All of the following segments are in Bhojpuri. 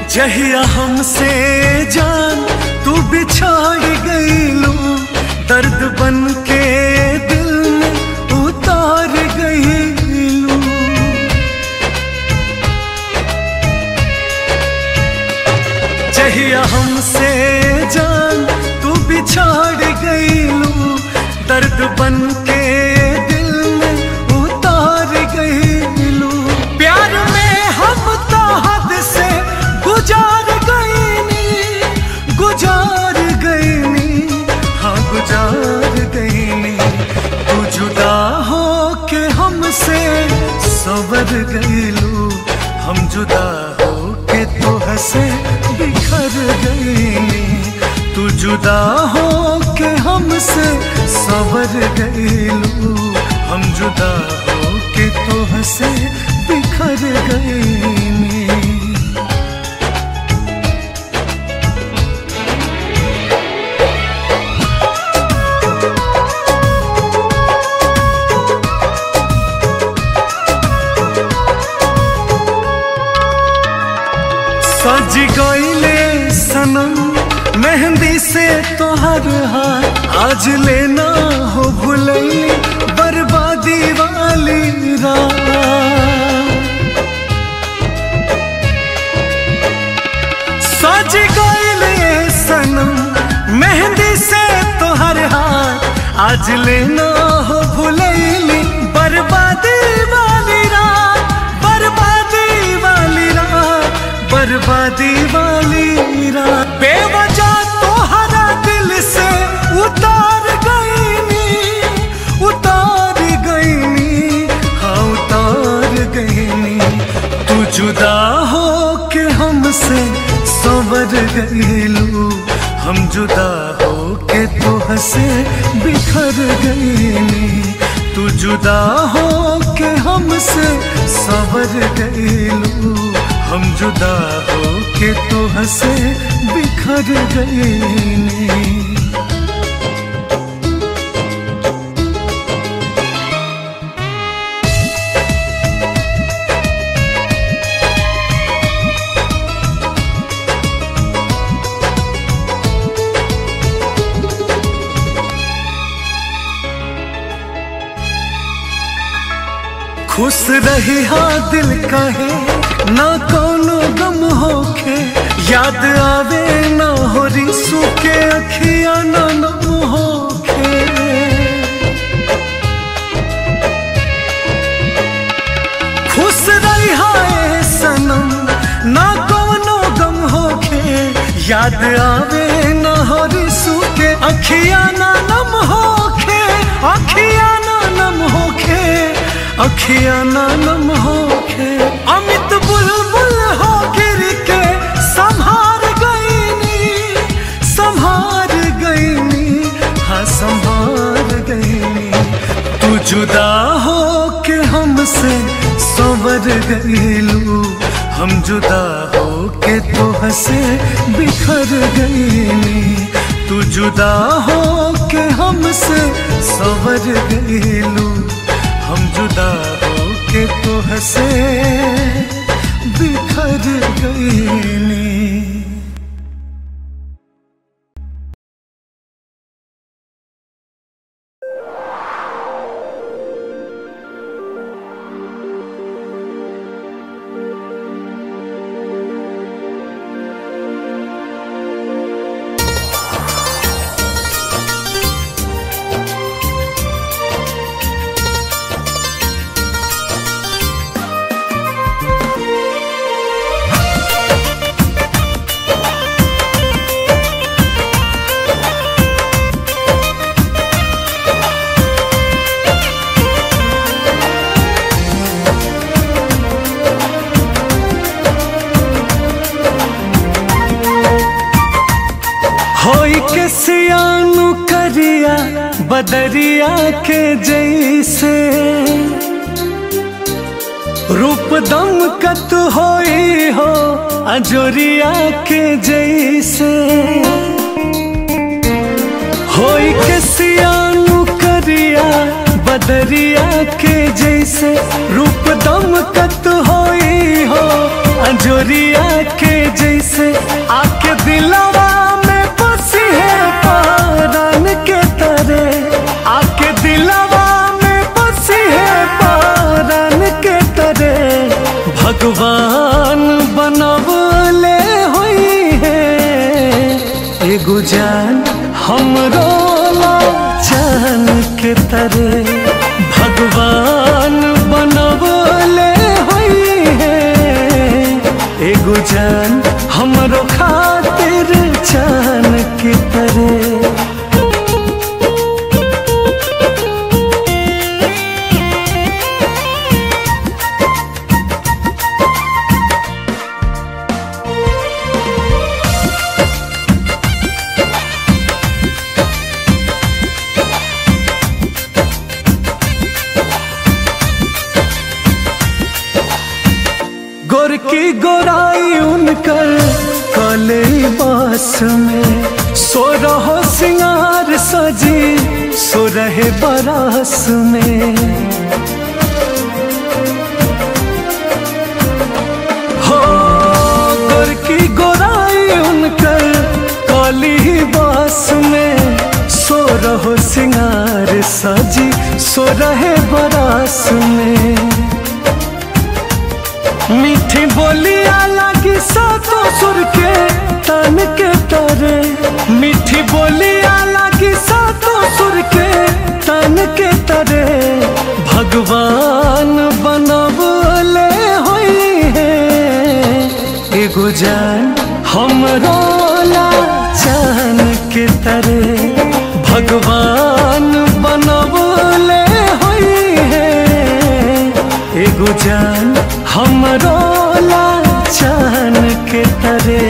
जहिया हमसे जान तू बिछाड़ गईलू दर्द बन के दिल में उतार गईलू जहिया हमसे जान तू बिछाड़ गईलू दर्द बन के दिल में उतार गईलू प्यार में हम तो हद से गुजार गईनी गुजार गईनी हाँ गुजार गईनी तू जुदा हो के हमसे सवर गईलू हम जुदा हो के तो हंसे बिखर गईनी तू जुदा हो के हमसे सवर गईलू हम जुदा हो के तो हंसे बिखर गईनी सज गईले सनम मेहंदी से तोहर हार आज लेना हो भुलई बर्बादी वाली रात सज गईले सनम मेहंदी से तोहर हार आज लेना हो भुलैली बर्बादी वाली रात बर्बादी वाली रात बर्बादी वाली रात बेवजह तोहरा दिल से उतार गईनी उतार गईनी हाँ उतार गईनी तू जुदा हो के हमसे सवर गईलू हम जुदा हो के तो हंसे बिखर गईनी तू जुदा हो के हमसे सवर गईलू हम जुदा हो के तो हंसे बिखर गईनी खुश रही हाँ दिल कहे ना कोनो गम होखे याद आवे ना हो रिसू के अखिया ना नम होखे खुश रही हाँ सनम ना कोनो गम होखे याद आवे ना हो रिसू के अखिया ना नम होखे अखिया ना नम होखे अखिया ना नम होखे अमित बुलबुल हो गिर के संभार गईनी संभार गईनी हाँ संभार गईनी तू जुदा हो के हमसे सवर गईलू हम जुदा हो के तो हंसे बिखर गईनी तू जुदा हो के हमसे सवर गईलू हम जुदा हो के तो हंसे बिखर गईनी होई के सियानु करिया बदरिया के जैसे रूप दम कत होई हो अजोरिया के जैसे होई के सियानु करिया बदरिया के जैसे रूप दम कत होई हो अंजोरिया के जैसे आके दिलवा में बसी है पारान के तरह आके दिलवा में बसी है पारान के तरह भगवान बनवले हुई है एगो जान हमरो ला जान के तरह भगवान बनवले हुई है एगो जान हमरो खातिर जान के तरह गोरकी गोराई उनकर काले बास में सो रहो सिंगार सजी सो रहे बरास में हो गोरकी गोराई उनकर काली बास में सो रहो सिंगार सजी सो रहे बरास में मीठी बोलिया लगी सातों सुर के तन के तरे मीठी बोलिया लगी सातों सुर के तन के तरे भगवान बनवले हुई है एगो जान हमरो ला जान के तरे भगवान बनवले हुई है एगो जान हमरो ला जान के तरे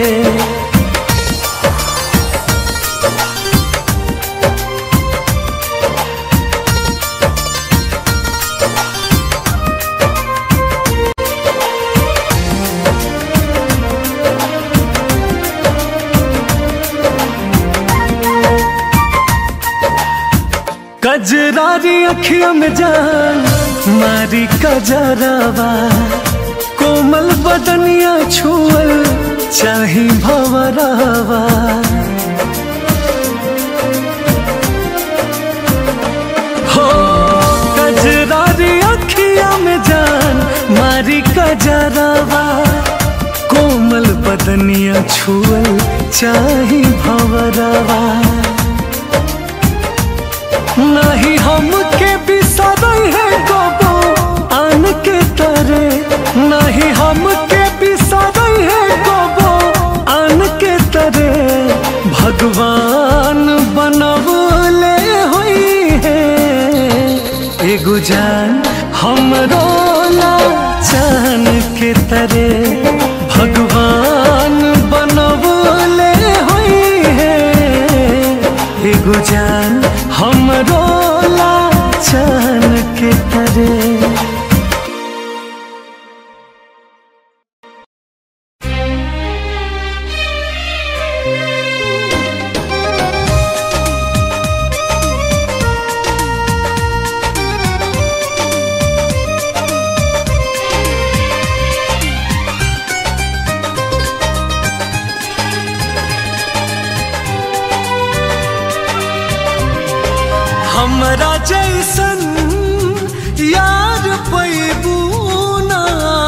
कजरारी अखियों में जान मारी कजरावा कोमल बदनिया छुअल चाही भवरावा हो कजरारी अखियों में जान मारी कजरावा कोमल बदनिया छुअल चाही भवरावा नहीं हमके बिसरई है कबो आन के तरे नहीं हमके बिसरई है कबो आन के तरे भगवान बनवले हुई है एगो जान हमरो ला जान के तरे भगवान बनवले हुई है एगो जान हमरो ला जान के तरे हमरा जैसन यार पैबू ना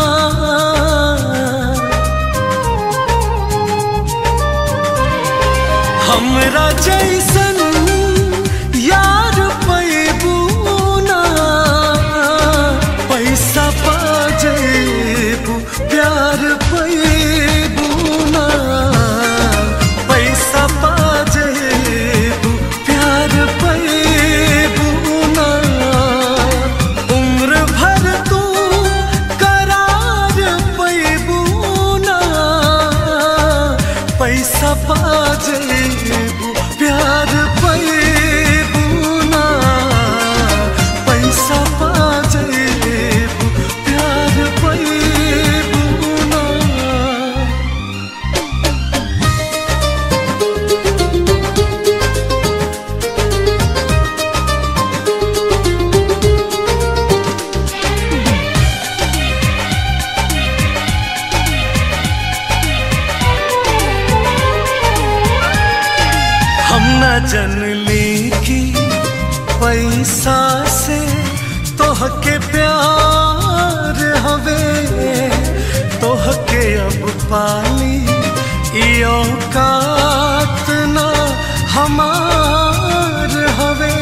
हमरा जैसन यार पैबू ना पैसा पा जेबू प्यार पैबू ना पैसा पा जेबू प्यार पैबू ना उम्र भर तू करार पैबू ना पैसा पा जेबू प्यार जनली की पैसा से तोहके प्यार हवे तोहके अब पाली ई औकात ना हमार हवे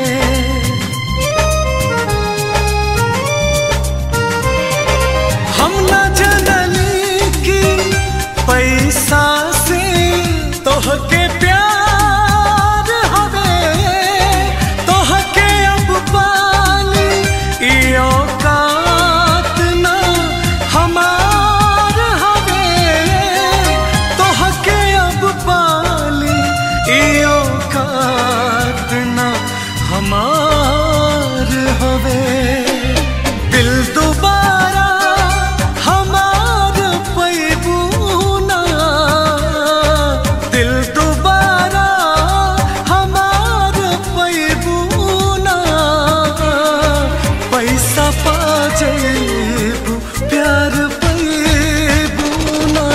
हम न जनली की पैसा से तोहके प्यार हवे तोहके अब पाली ई औकात ना हमार हवे तोहके अब पाली ई औकात ना हमार हवे दिल दोबारा हमार पैबूना दिल दोबारा हमार पैबूना पैसा पा जेबू प्यार पैबूना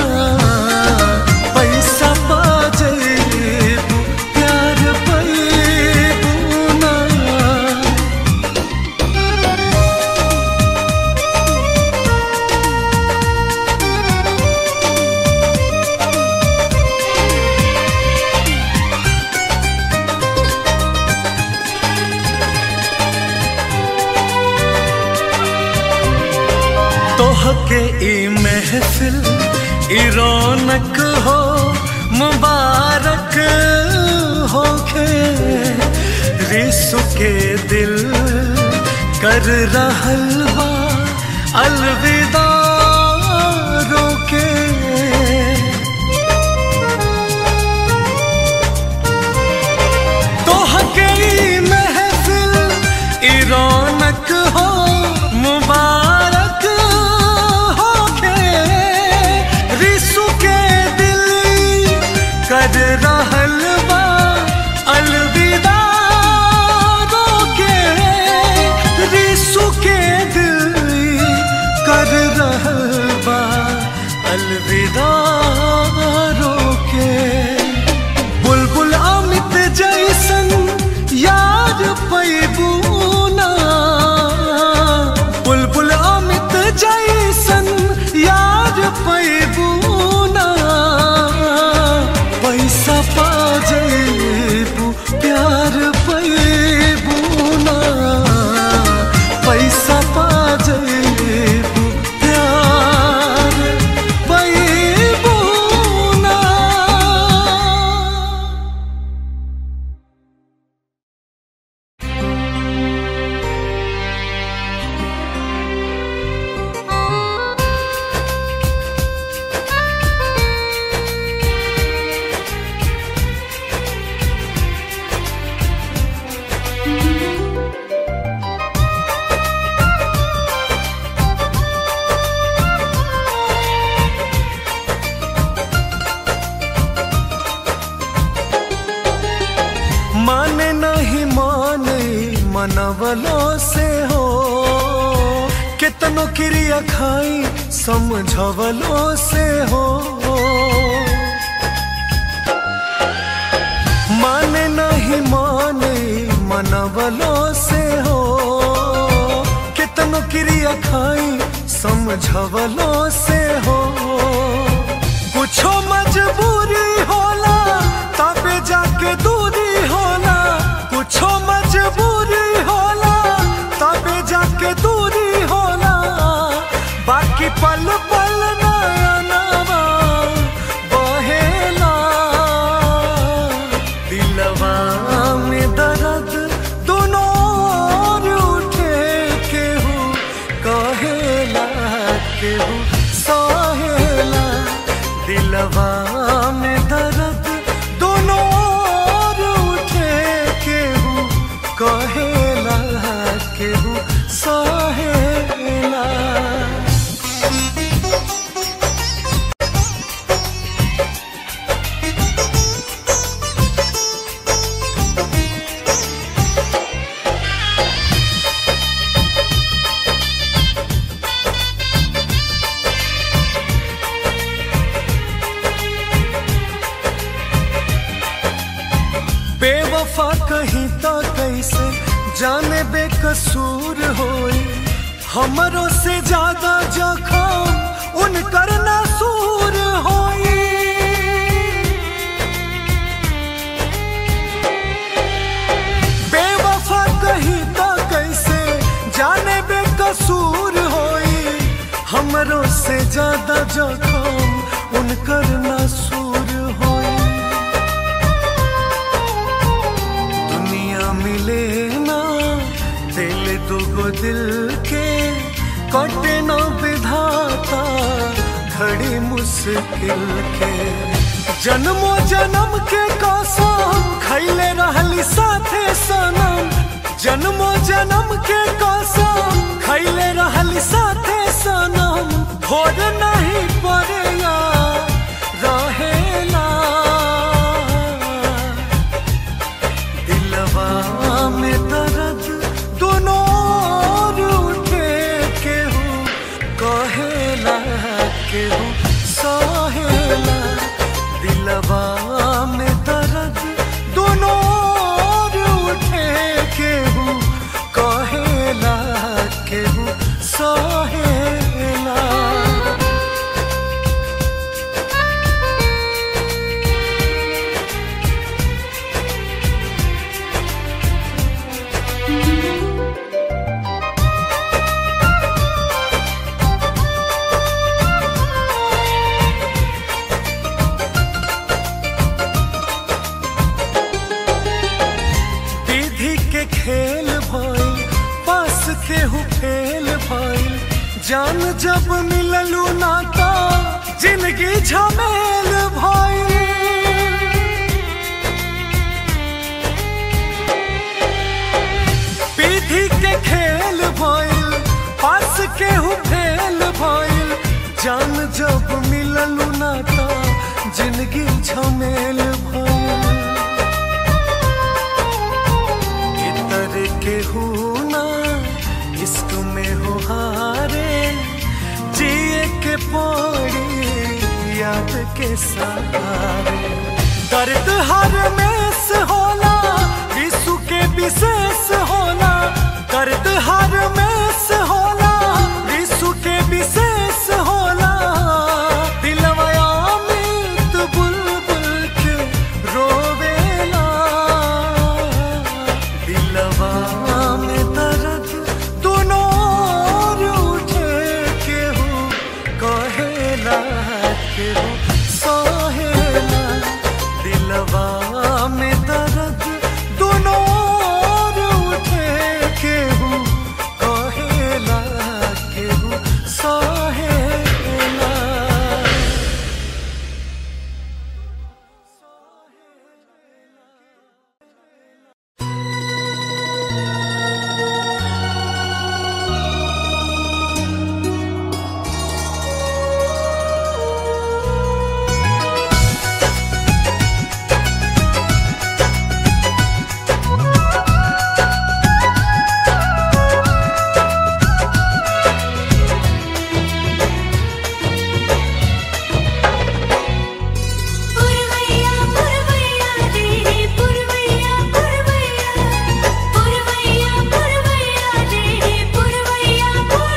पैसा पा जेबू प्यार पैबूना तोहके ई महफिल ई रौनक हो मुबारक होखे रिसु के दिल कर रहल बा अलविदा रोके तोहके ई महफिल ई रौनक हो मुबारक होके रिसु के दिल कर रहल बा अलविदा रोके रिसु के दिल कर रहल बा अलविदा रोके बुलबुल अमित जैसन यार पैबूना बुलबुल अमित जैसन यार पैबूना पैसा पा जेबू प्यार पैबूना पैसा पा जेबू प्यार पैबूना माने नहीं माने मनवलो से हो कितनो क्रिया खाई समझवलो से हो माने नहीं माने मनवलो से हो कितनो क्रिया खाई समझवलो से हो कुछो मजबूरी होला तबे जाके दूरी होला कुछो मजबूरी होला तबे जाके दूरी होला बाकी पल पल नया नवा बहेला दिलवा में दर्द दोनों ओर उठे केहू कहेला केहू सहेला दिलवा में दर्द दोनों ओर उठे केहू कहेला केहू सहेला बेवफा कहीं तो कैसे जाने बेकसूर होई हमरों से ज्यादा जखम उनकर नासूर होई बेवफा कहीं तो कैसे जाने बेकसूर होई हमरों से ज्यादा जखम उनकर नासूर होई दुनिया मिले ना दिल दुगो दिल के कटे ना विधाता घड़ी मुश्किल के जन्मो जन्म के कसम खैले रहली साथे सनम जन्मो जन्म के कसम खैले रहली साथे सनम भोर नहीं पड़ेगा रहेला दिलवा में दर्द दोनों ओर उठे केहू कहेला केहू सहेला दिलवा में दर्द दोनों ओर उठे केहू कहेला केहू सहेला विधि के खेल भइल पास केहू फेल भइल जान जब मिललू ना तो जिंदगी झमेल भइल विधि के खेल भइल पास केहू फेल भइल जान जब मिललू ना तो जिंदगी झमेल भइल इतर के हो ना इश्क में हो हारे जिए के पड़ी याद के सहारे दर्द हर मेस होला विश्व के विशेष होला दर्द हर मेस होला विश्व के विशेष होला दिलवा अमित बुलबुल के रोवेला दिलवा में दर्द दोनों ओर उठे केहू कहेला केहू सहेला दिलवा में दर्द दोनों ओर उठे केहू कहेला केहू सहेला पुरवैया पुरवैया रे पुरवैया पुरवैया पुरवैया पुरवैया रे पुरवैया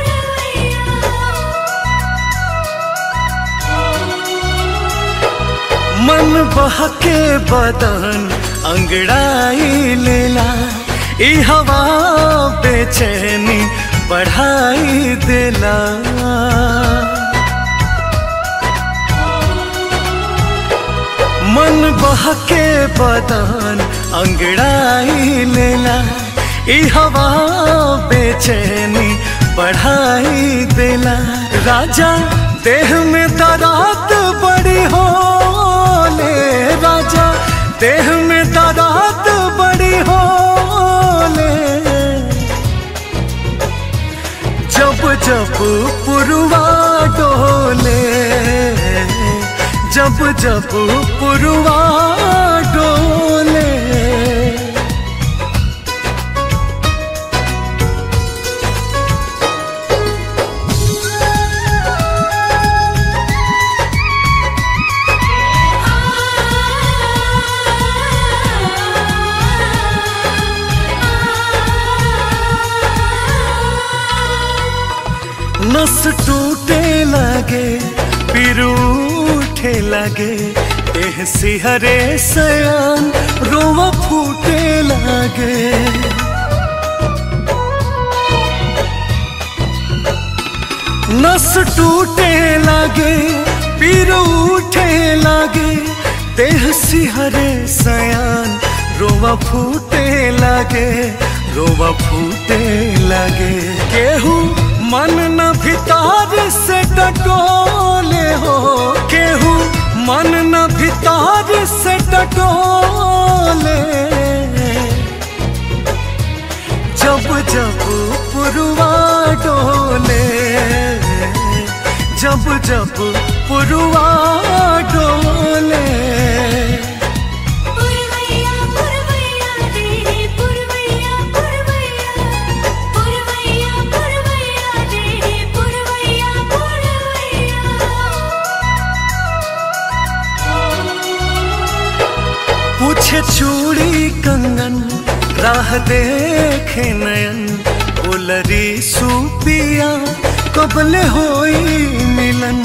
पुरवैया मन बहके बदन अंगड़ाई लेला ई हवा बेचैनी बढ़ाई देला मन बहके बदन अंगड़ाई लेला ई हवा बेचैनी बढ़ाई देला राजा देह में दरात बड़ी होले राजा देह में दरात बड़ी होले जब जब पुरवा डोले जब जब पुरवा डोले आ नस टूटे लगे फिर उठे लगे देह सिहरे सयान रोवा फूटे लगे नस टूटे लगे फिर उठे लगे देह सिहरे सयान रोवा फूटे लगे रोवा फूटे लगे केहू मन न भितर से टटोले हो केहू मन न भितर से टटोले जब जब पुरवा डोले जब जब पुरवा डोले पुरवैया पुरवैया रे पुरवैया पुरवैया पुरवैया पुरवैया रे पुरवैया पुरवैया पूछे चूड़ी कंगन राह देखे नयन उलरी सुपिया कबले होई मिलन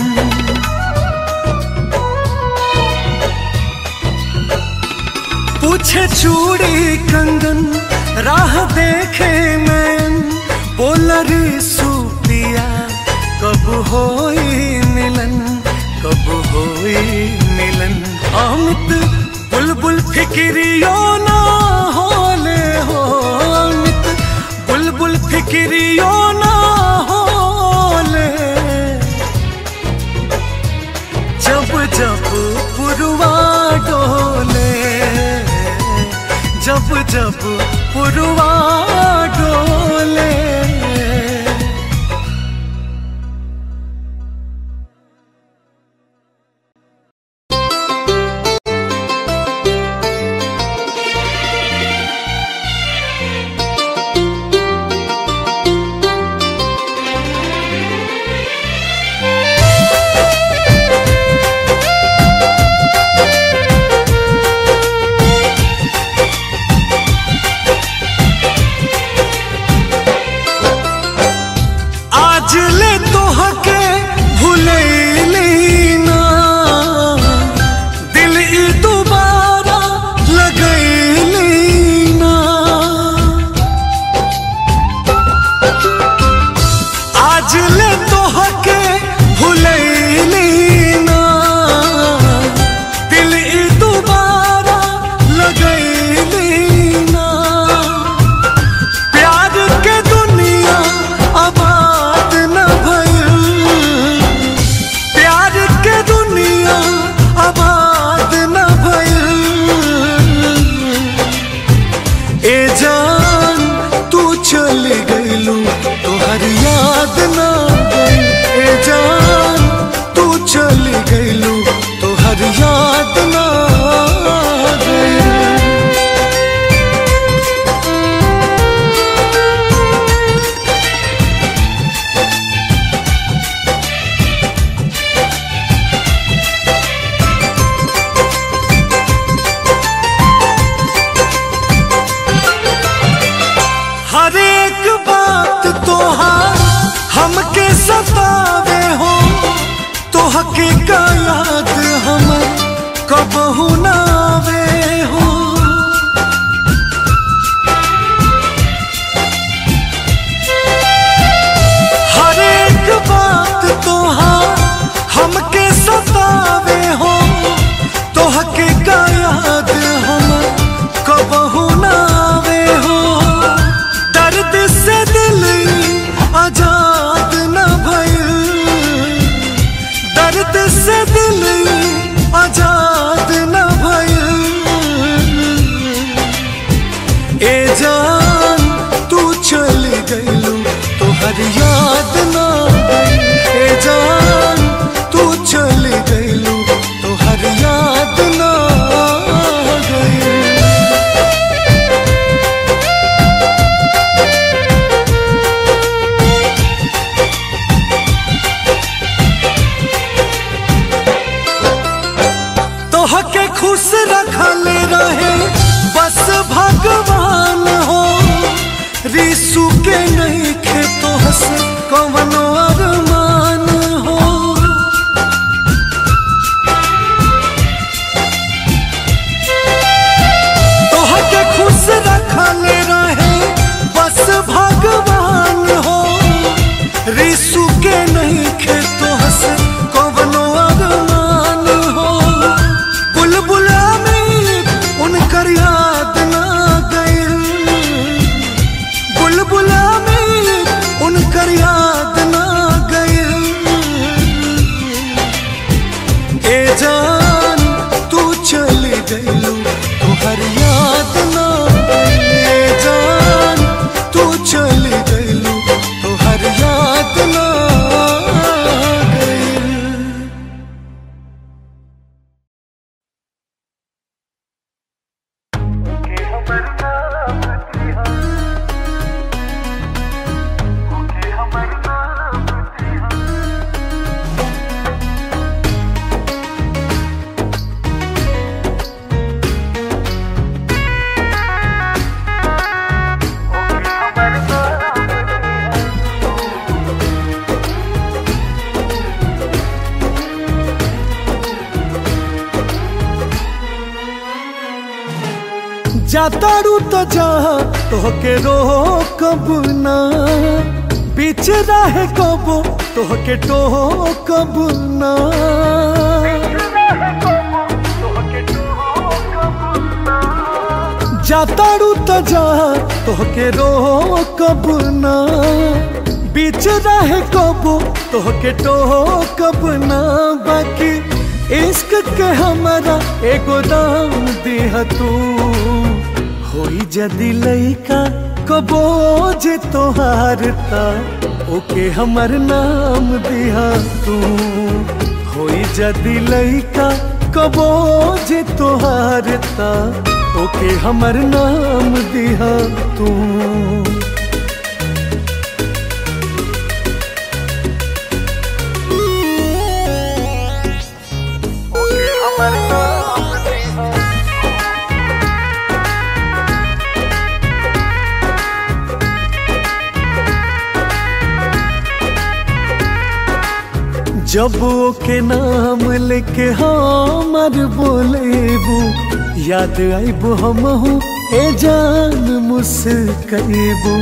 पूछे चूड़ी कंगन राह देखे नयन बोलरी सुपिया कब होई मिलन कब होई मिलन अमित बुलबुल फिक्रियो ना होले हो अमित बुलबुल फिक्रियो ना होले जब जब पुरवा डोले जब जब पुरवा डोले आज ले तोहके भूलैली ना दिल ई दोबारा लगैली ना आज ले तोहके भूलैली ना दिल ई दोबारा लगैली ना प्यार के दुनिया आबाद न भइल प्यार के दुनिया आबाद न भइल ए जान तू चल गइलू तोहर याद ना गइल ए जान तू चल गइलू तोहर याद ना गइल हर एक बात तोहार हमके सतावे हो तोहके का याद हमर कबहू ना आवे हो हर एक बात तोहार हमके सतावे हो तोहके का याद हमर कबहू ना आवे हो दर्द से दिल आजाद न भइल दर्द से दिल आजाद न भइल ए जान तू चल गइलू तोहर याद ना गइल ए जान तू चल गइलू तोहर याद ना गइल तोहके खुश रखल रहे बस भगवान हो रिसु के नहीं खे तोहसे कवनो अरमान रिसु के नहीं खेतो हस कवनो अरमान हो बुलबुला में उनकर याद ना गइल बुलबुला में उनकर याद ना गइल ए जान तू चली गइलू तुहर याद ना आइल। ए जान तू चली गइलू तुहर याद ना गइल जातारू तो जा तोहके रोकब ना बीच रहे कबो तोहके टोकब ना जातारू तो जा तोहके रोकब ना बीच रहे कबो तोहके टोकब ना बाकी इश्क के हमारा एगो दाम दिह तू होई जदी लइका कबो जे तोहार ता ओके हमर नाम दिहा तू होई जदी लइका कबो जे तोहार ता ओके हमर नाम दिहा तू जब ओके नाम लेके हमर बोलेबू याद आइबू हमहू ए जान मुस्कैबू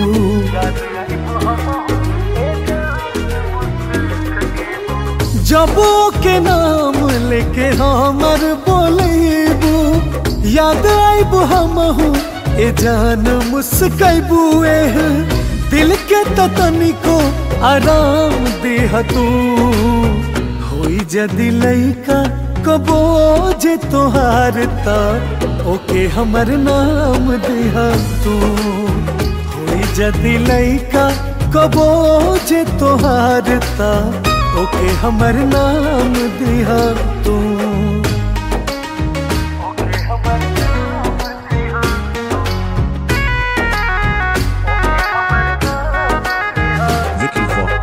जब ओके नाम लेके हमर बोलेबू याद आइबू हमहू ए जान मुस्कैबू एह दिल के त तनिको आराम देह तू होई जदी लइका कबो जे तोहार ता ओके हमर नाम देहा तू होई जदी लइका कबो जे तोहार ता ओके हमर नाम देहा तू Vicky Vox.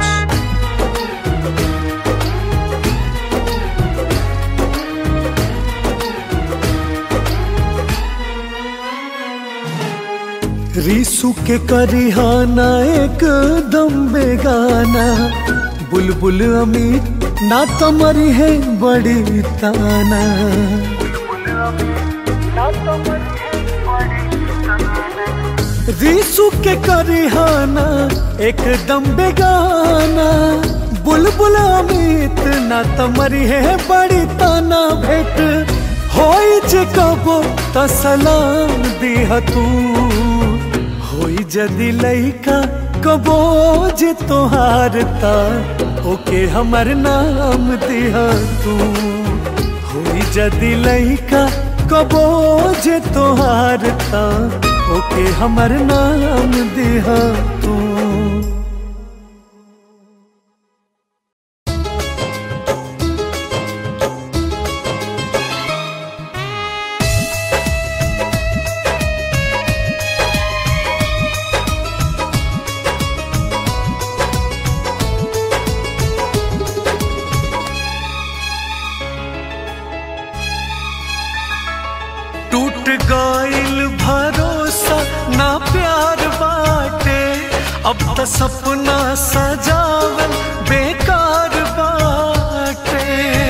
रीसु के करिहाना एकदम बेगाना बुलबुल अमीर ना तमरी है बड़ी ताना रीसु के करिहाना एकदम बेगाना बुलबुल अमित ना तमरी है बड़ी ताना भेट होई जे कबो त सलाम दिह तू होई जदी लइका कबो जे तोहार ता ओके हमर नाम दिह तू होई जदी लइका कबो जे तोहार ता ओके हमर नाम दिह तू टूट गइल भरोसा ना प्यार बाटे अब त सपना सजावल बेकार बाटे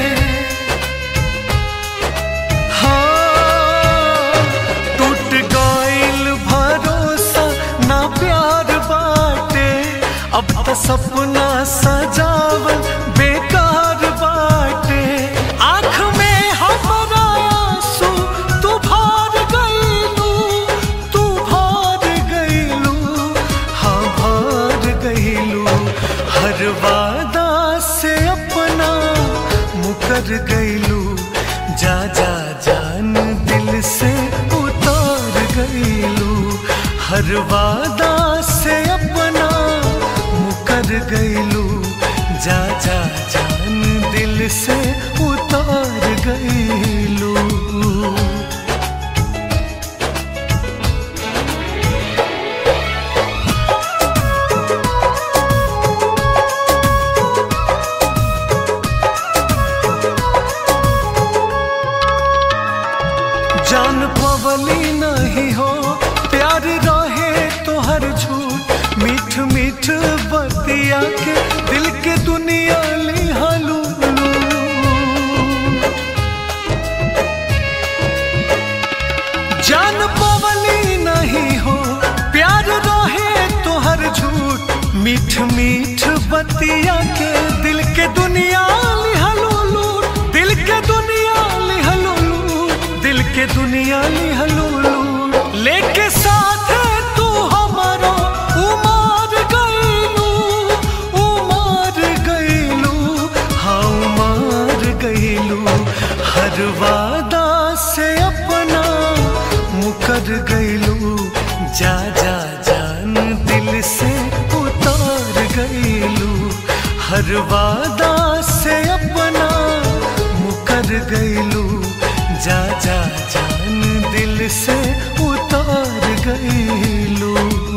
हाँ टूट गइल भरोसा ना प्यार बाटे अब त सपना सजावल बेकार बाटे आँख में हमरा आंसू तू भर गईलू तू भर गईलू हाँ भर गईलू हर वादा से अपना मुकर गईलू जा जा जान दिल से उतार गईलू हर वादा से अपना मुकर गईलू जा जा जान दिल से उतार गईलू जान पवली नहीं हो प्यार रहे तो हर झूठ मीठ मीठ बतिया के दिल के दुनिया लिहालू जान पवली नहीं हो प्यार रहे तो हर झूठ मीठ मीठ बतिया के दिल के दुनिया लिहलू लूट दिल के दुनिया लिहलू लूट दिल के दुनिया लिहलू लूट लेके साथ तू हमारा उमार गईलू उमार गईलू हाँ उमार गईलू हर वादा से अपना मुकर गईलू जा जा जान दिल से उतार गईलू हर वादा से अपना मुकर गईलू जा जा जान दिल से उतार गईलू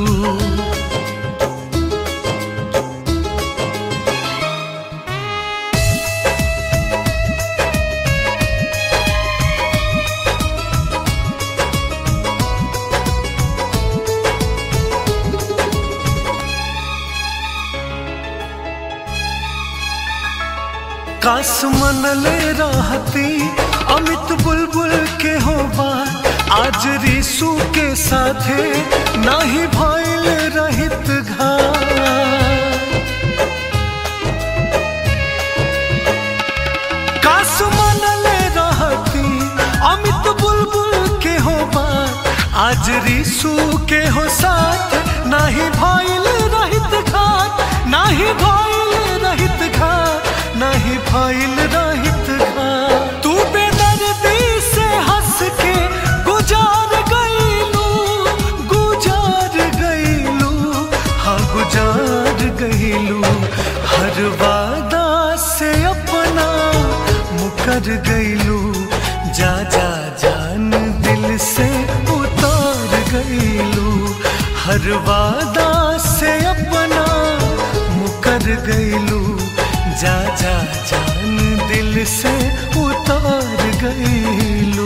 कास मनले रहती अमित बुलबुल के हो बात आज रिसू के साथे नाही भइल रहित घात कास मनले रहती अमित बुलबुल के हो बात आज रिसू के हो साथ नाही भइल रहित घात नाही भइल रहित घात नाही भइल रहित घात तू बेदर्दी से हंस के गुजार गईलू गुजार गईलू हाँ गुजार गईलू हर वादा से अपना मुकर गईलू जा जा जान दिल से उतार गईलू हर वादा से अपना मुकर गईलू जा जा जान दिल से उतार गईलू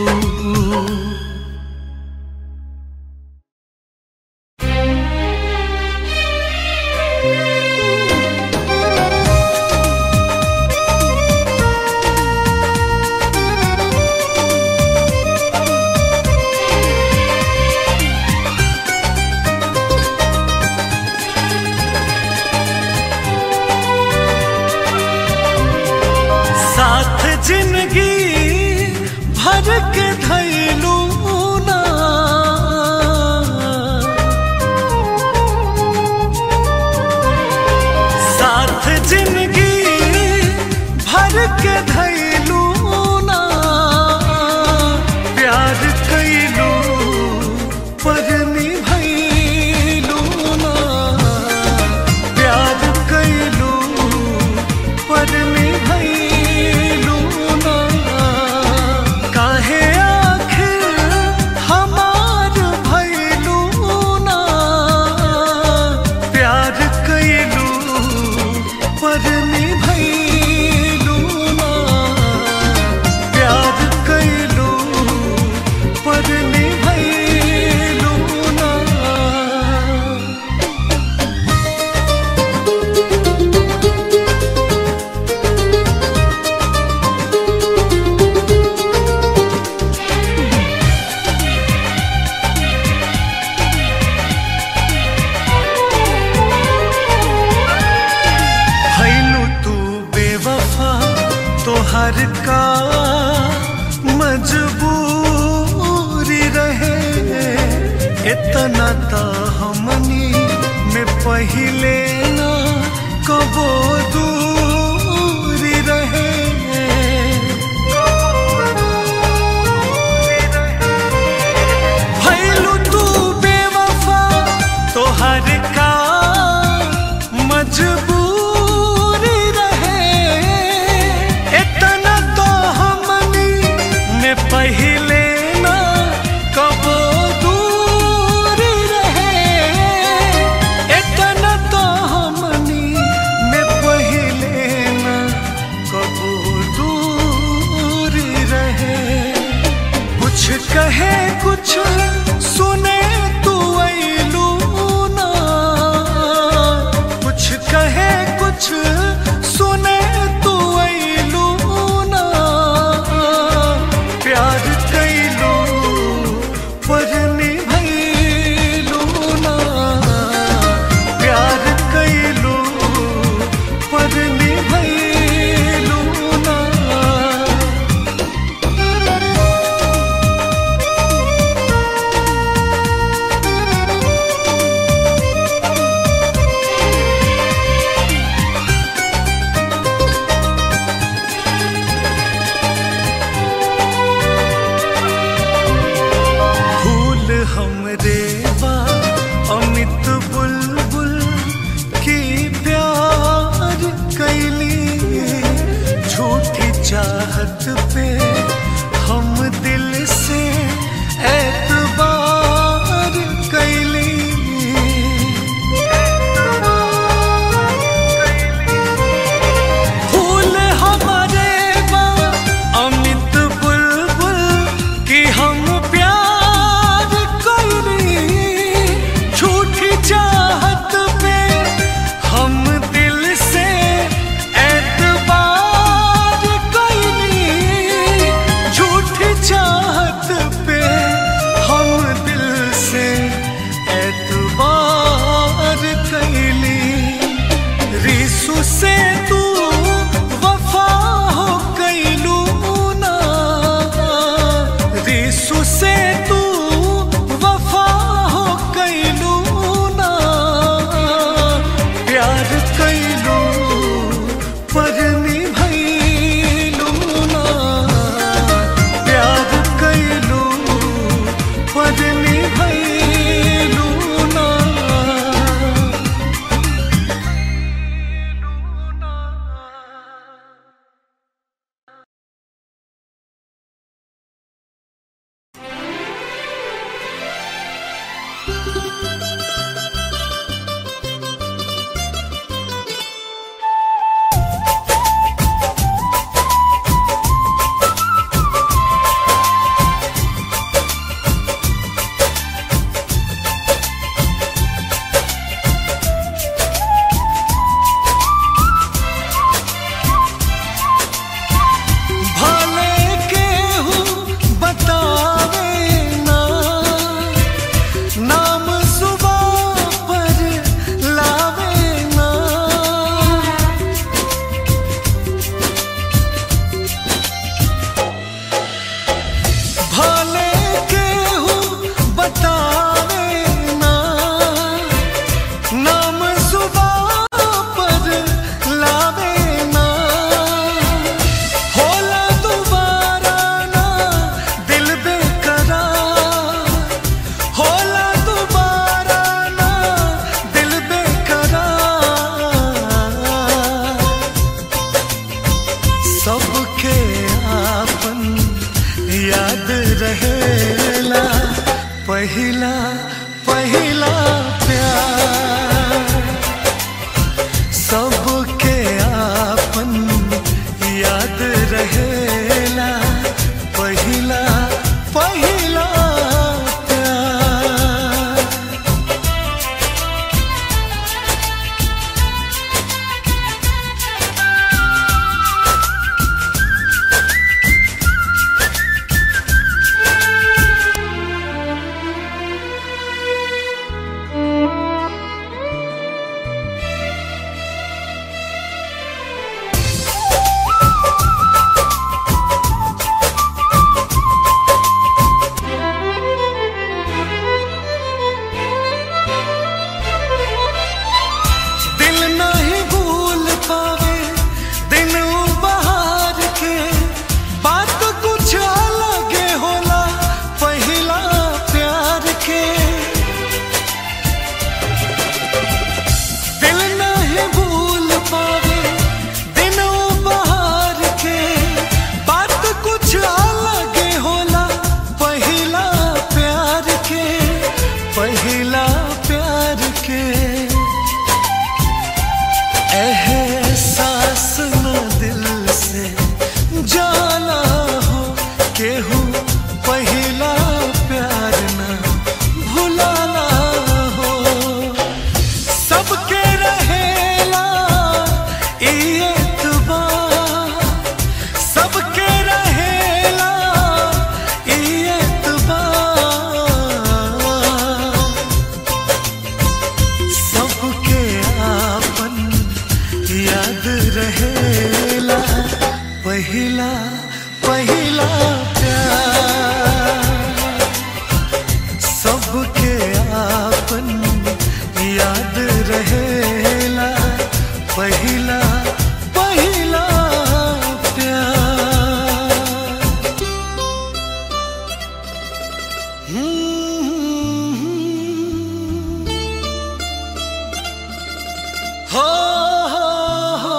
साथ जिंदगी भर तोहर का मजबूरी रहे इतना तो हमनी में पहिले ना कबो दूरी रहे भैलू तू बेवफा तोहर का मजबूरी रहे इतना तो हमनी में पहिले ना कबो दूरी रहे इतना तो हमनी में पहिले ना कबो दूरी रहे कुछ कहे कुछ सुने तू ऐलू ना कुछ कहे कुछ सुने तू ऐलू ना प्यार कैलू पर निभैलू ना प्यार कैलू पर निभैलू ना फूल हमरे बा अमित बुलबुल की प्यार कैली झूठी चाहत पे हम दिल से एतबार कैली फूल हमारे बा अमित बुलबुल की हम प्यार कैली झूठी चाहत पे हम दिल से एतबार कैली झूठी चाहत पे हम दिल से एतबार कैली रिसु से तू वफा हो कैलू ना रिसु से तू वफा हो कैलू ना प्यार कैलू पर निभैलू ना प्यार कैलू पर निभैलू ना भले केहू बतावे ना नाम सुबह पर लावे ना भले केहू बतावे ना नाम सुबह पर लावे ना होला दोबारा ना दिल बेकरार होला दोबारा ना दिल बेकरार सबके आपन याद रहेला पहिला पहिला प्यार सबके आपन याद रहेला पहिला पहिला प्यार पहिला पहिला प्यार हम्म। हो हो हो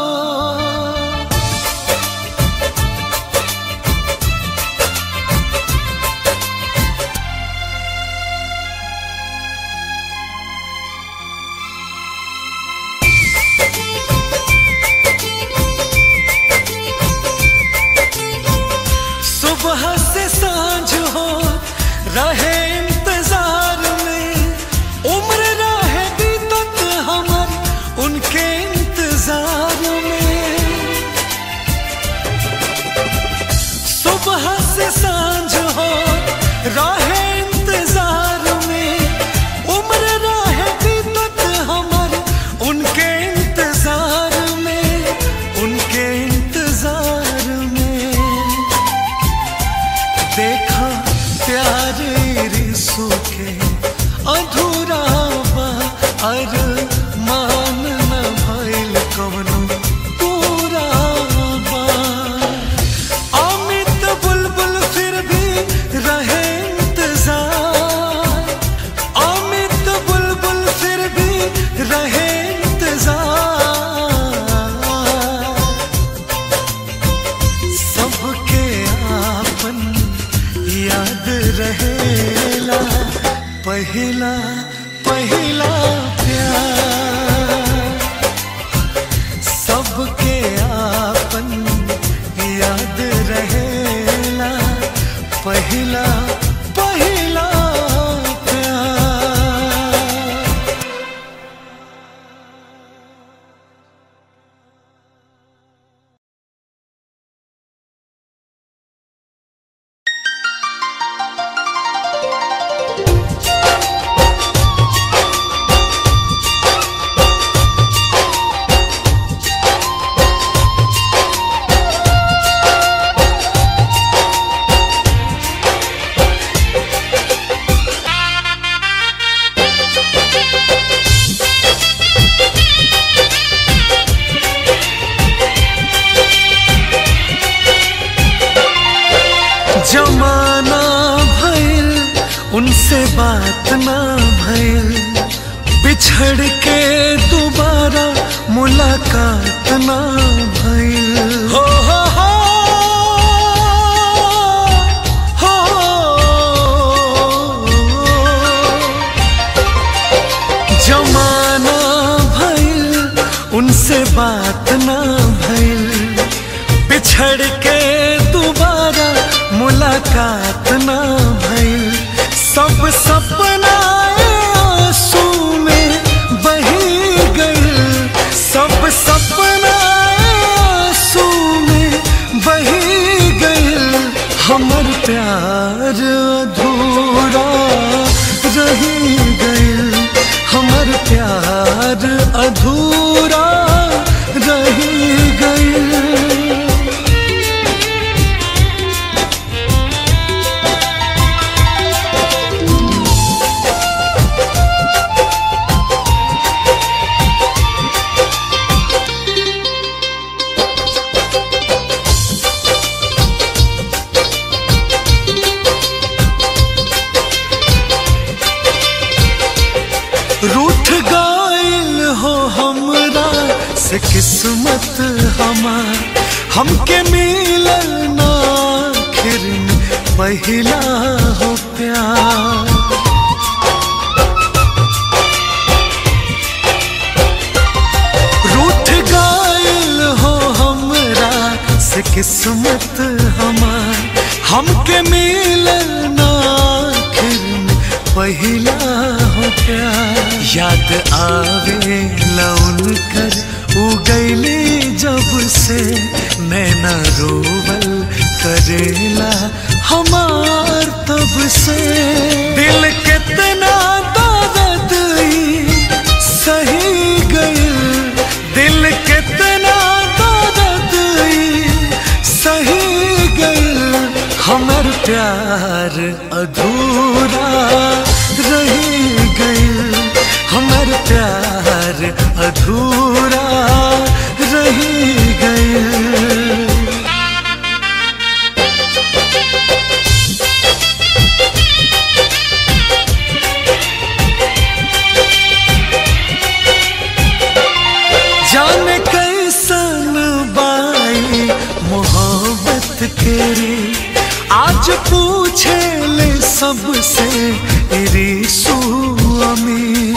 सुबह से सांझ हो रहे इंतजार में उम्र रहे बीतत हमर उनके इंतजार में सुबह से सांझ हो रहे इंतजार में उम्र रहे बीतत हमर उनके इंतजार में उनके इंतजार में देखा प्यार रिसू के अधूरा बा अर मान न भइल कवनो पूरा बा अमित बुलबुल फिर भी रहे इंतजार अमित बुलबुल फिर भी रहे इंतजार सबके आपन याद रहेला पहिला पहिला प्यार सबके आपन याद रहेला पहिला पहिला प्यार जमाना भइल उनसे बात ना भइल बिछड़ के दोबारा मुलाकात ना भइल हो हो हो हो जमाना भइल उनसे बात ना भइल बिछड़ के दोबारा मुलाकात ना भइल सब सपना आंसू में बही गइल सब सपना आंसू में बही गइल हमर प्यार अधूरा रही गइल हमर प्यार अधूरा रही गइल रूठ गइल हो हमरा से किस्मत हमार हमके मिलल ना आखिर में पहिला हो प्यार रूठ गइल हो हमरा से किस्मत हमार हमके मिलल ना आखिर में पहिला हो प्यार याद आवे लौन कर उगैली जब से नैना रोवल करेला हमार तब से दिल कितना दर्द ई सही गइल दिल कितना दर्द ई सही गइल हमर प्यार अधूरा रही गइल हमर प्यार अधूरा रही के रे आज पूछे ले सबसे रीसू अमी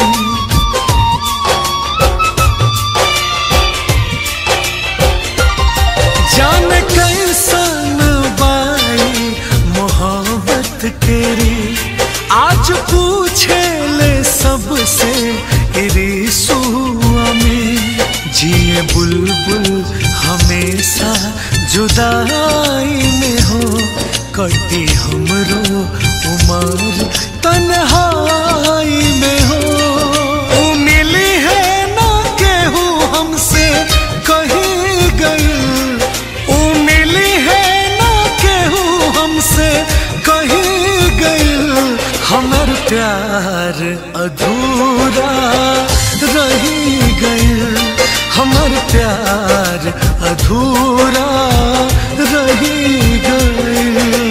जाने कैसन बाई मोहब्बत के रे आज पूछे ले सबसे रिसुआ में जिए बुलबुल हमेशा जुदाई में हो कटी हमरो उमर तन्हाई में हो उ मिली है ना केहू हमसे कहीं गई उ मिली है ना केहू हमसे कहीं गई हमर प्यार अधूरा रही गई हमर प्यार अधूरा रही गई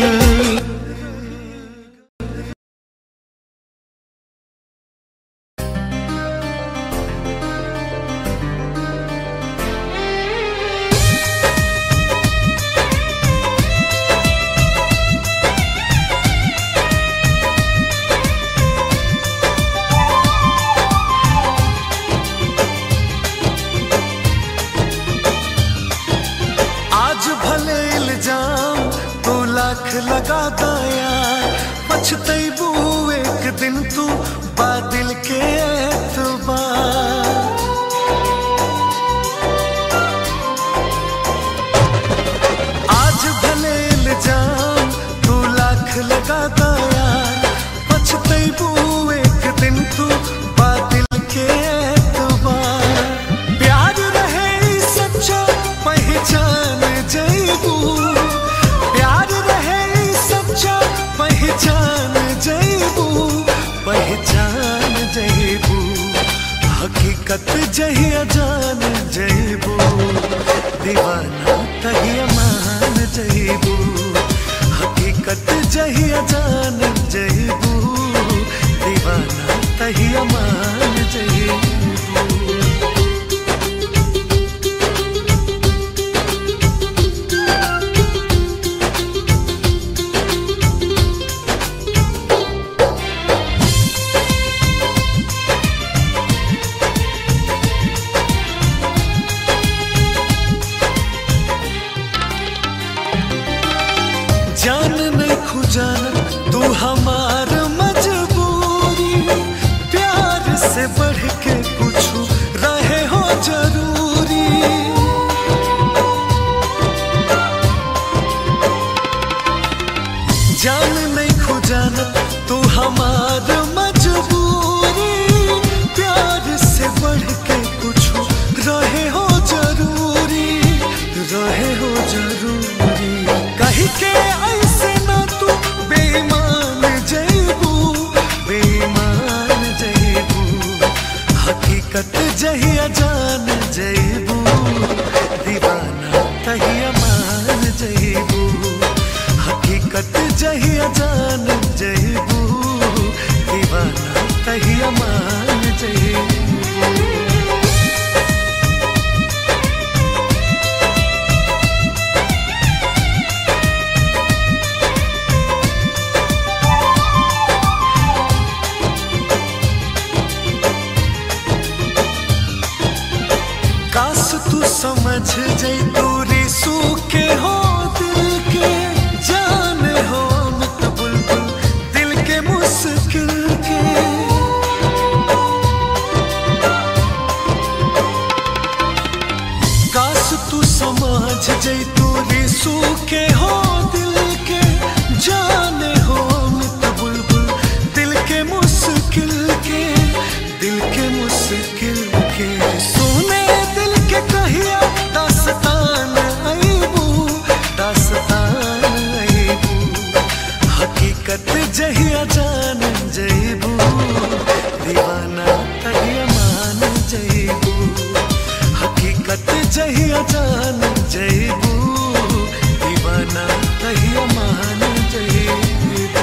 आज भले इल्जाम तू लाख लगा दाया पछतैबू एक दिन तू बादल के एतबार आज भले इल्जाम तू लाख लगा दाया पछतैबू एक दिन तू बादल के एतबार प्यार रहे ई सच्चा पहचान जैबू प्यार रहे ई सच्चा पहचान जैबू पहचान जैबू हकीकत जहिया जान जैबू दीवाना तहिया मान जैबू हकीकत जहिया जान जैबू दीवाना तहिया मान जैबू जान नहीं खुजाना तू हमार मजबूरी प्यार से बढ़ के कुछ रहे हो जरूरी जान नहीं खुजाना तू हमार मजबूरी प्यार से बढ़ के कुछ रहे हो जरूरी रहे हो जरूरी कही के ऐसे ना तू बेईमान जैबू बेईमान जैबू हकीकत जहिया जान जैबू दीवाना तहिया मान जैबू हकीकत जहिया जान जैबू दीवाना तहिया मान जैबू काश तू समझ जई दूरी सूखे हो दिल के जान हो मत बुलबुल दिल के मुश्किल के काश तू समझ जई दूरी सूखे हो दिल के जान हो मत बुलबुल दिल के मुश्किल के दिल के मुश्किल के सुने दिल के कहिया दास्तान अईबू दास्तान अईबू हकीकत जहिया जान जईबू दीवाना तहिया मान जईबू हकीकत जहिया जान जईबू दीवाना तहिया मान जईबू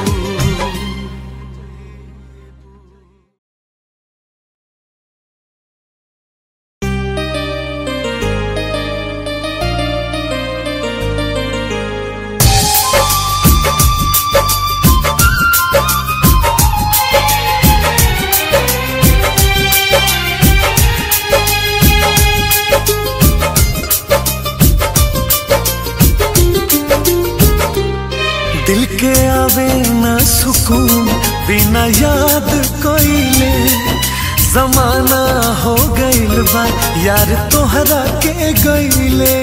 के आवे ना सुकून बिना याद कोइले जमाना हो गइल बा यार तोहरा के गइले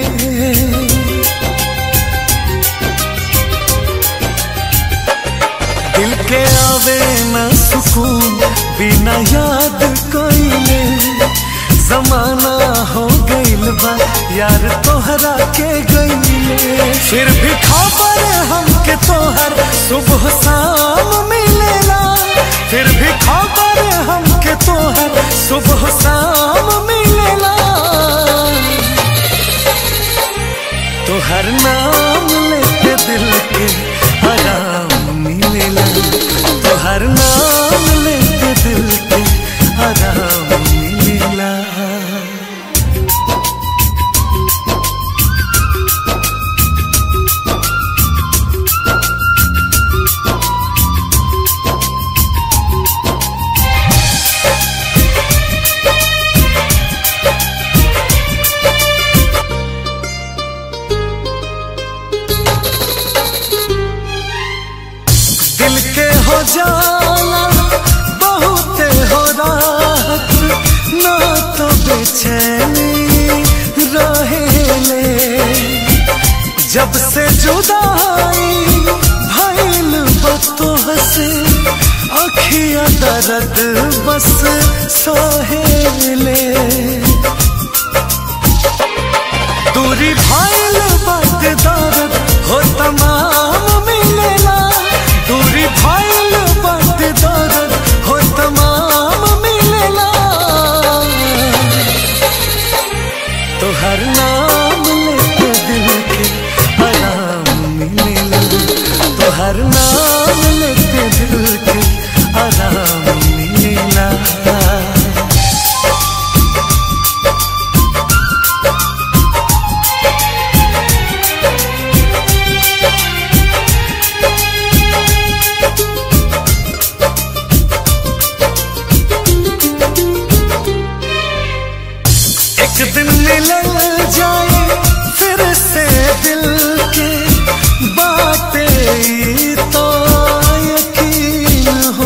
दिल के आवे ना सुकून बिना याद कोइले जमाना हो गइल बा यार तोहरा के गइले फिर भी खबर हमके तोहर सुबह शाम मिलेला फिर भी खबर हमके तोहर सुबह शाम मिलेला तोहर नाम लेके दिल के आराम मिलेला तोहर नाम लेके दिल के आराम मिलेला दिल के हो जाला बहुत हो राहत ना तो बेचैनी रहेले जब से जुदाई भइल बतोह से अखिया दर्द बस सहेले दूरी भइल बात दर्द हो तमाम मिलेला दूरी भइल बात दर्द हो तमाम मिलेला तोहर नाम लेके दिल के आराम मिलेला तोहर नाम लेके दिल के आराम मिलेला एक दिन मिल जाए फिर से दिल के बातें तो यकीन हो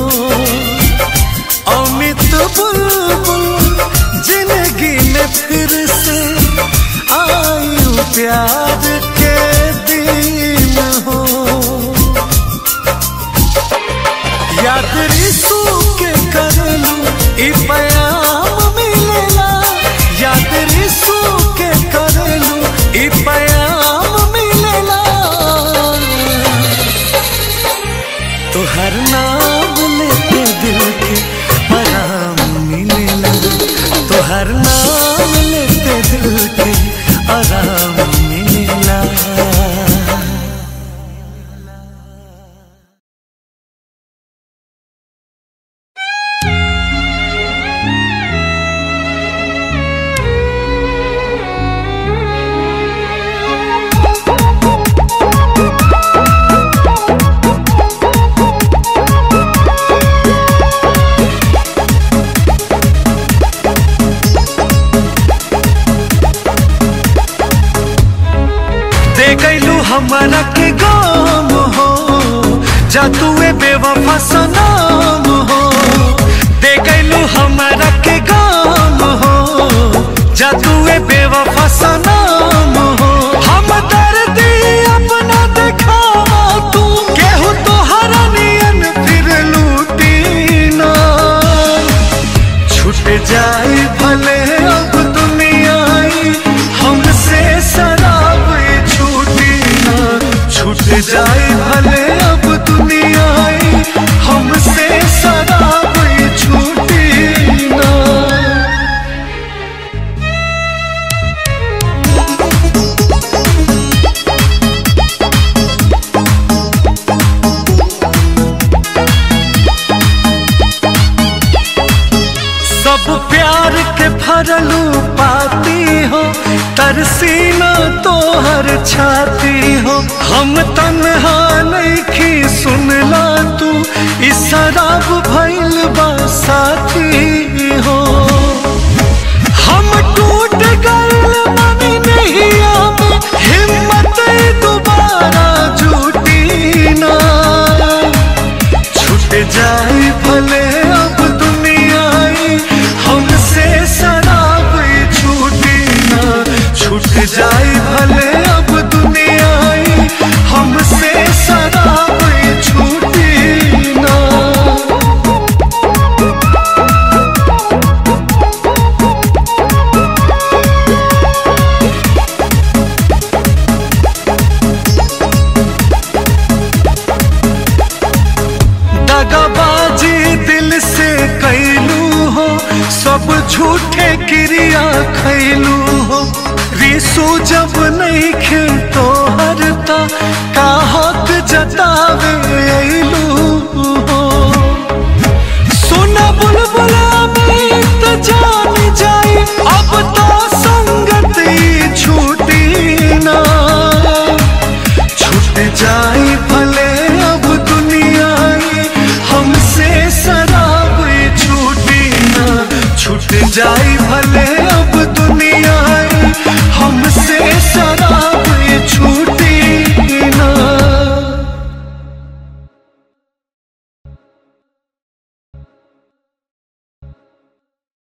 अमित बुलबुल जिंदगी में फिर से आयु प्यार के दिन हो याद रिसू के करलू ई पयाम मिलेला याद रिसू के करलू ई पयाम मिलेला तोहर नाम लेके दिल के आराम मिलेला तोहर नाम लेके दिल के आराम मिलेला दे गईलू हमारा के गाम हो जा तुए बेवफा सनाम हो दे गईलू हमारा के गाम हो जा तुए बेवफा सनाम हो हम दर्द अपना दिखावा तू केहू तो हरनियन फिर लूटी ना छूट जाए भले अब दुनिया हमसे शराब छूटी ना छूट जाए भले अब दुनिया हमसे शराब छूटी ना सब प्यार के भरलू पाती हो तरसीना तो हर छाती हो हम तन्हा नहीं सुनला तू इस शराब भइल बा साथी हो हम टूट गए मनी नहीं आवे हिम्मत दोबारा जुटी ना सो जब नहीं खे